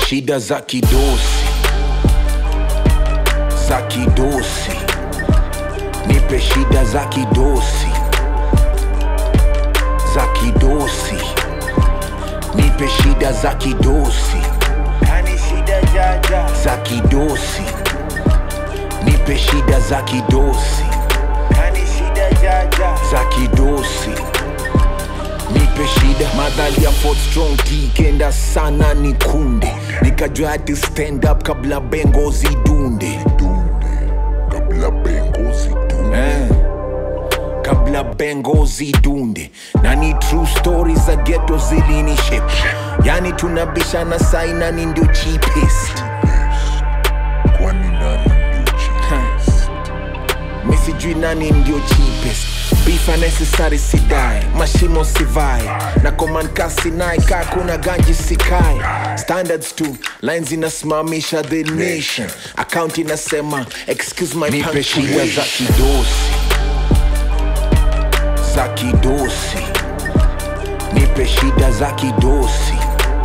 shida za kidosi za kidosi nipe shida za kidosi za kidosi nipe shida za kidosi Kani shida jaja za kidosi nipe shida za kidosi Kani shida jaja za kidosi nipe shida madhali ya Fort strong T kenda sana ni kunde nikajua hati stand up kabla bengo zidunde kabla bengo zidunde eh. kabla bengo zidunde na ni true stories za geto zilinishe yani tunabishana sai nani ndio cheapest kwani nani ndio cheapest mi sijui nani ndio cheapest beef unnecessary sidae mashimo sivai na komankasi naye kaa kuna ganji sikae standards tu lines inasimamisha the nation account inasema excuse my nipe shida za punctuation. kidosi za kidosi nipe shida za kidosi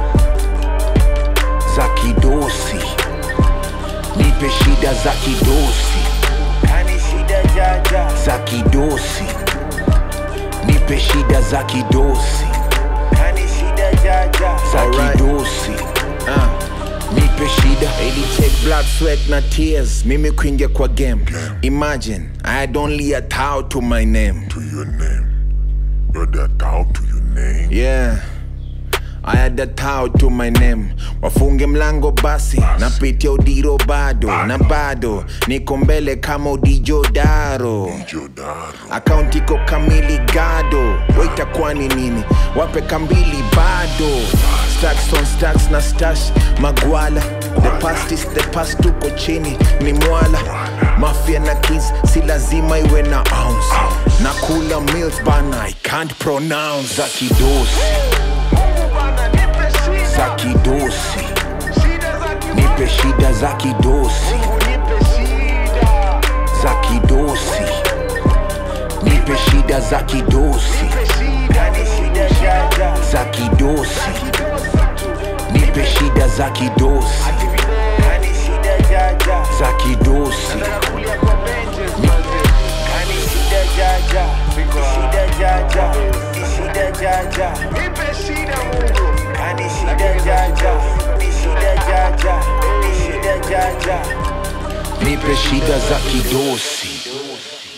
za kidosi nipe shida za kidosi Kani shida jaja za kidosi nipe shida za kidosi Kani shida jaja za Alright. kidosi uh, nipe shida ili take blood sweat na tears mimi kuingia kwa game imagine i had only a towel to my name to your name brother down to your name yeah I had a towel to my name wafunge mlango basi napitia udiro bado na bado niko mbele kama udijodaro jodaro akaunti iko kamili gado waitakuwa ni nini wape kambili bado stacks on stacks na stash magwala the past is the past tuko chini ni mwala mafia na kids si lazima iwe na ounce na kula meals bana i can't pronounce za kidosi Mungu bana nipe shida za kidosi Shida za kimungu nipe shida za kidosi nipe shida za kidosi nipe shida za kidosi Nipe shida Kani shida jaja za kidosi Kidosi tu nipe shida za kidosi Kani shida jaja za kidosi Nataka kulia kwa benches manze Kani shida jaja Shida jaja Shida jaja Nipe shida Mungu Kani shida jaja Shida jaja Shida jaja nipe shida za kidosi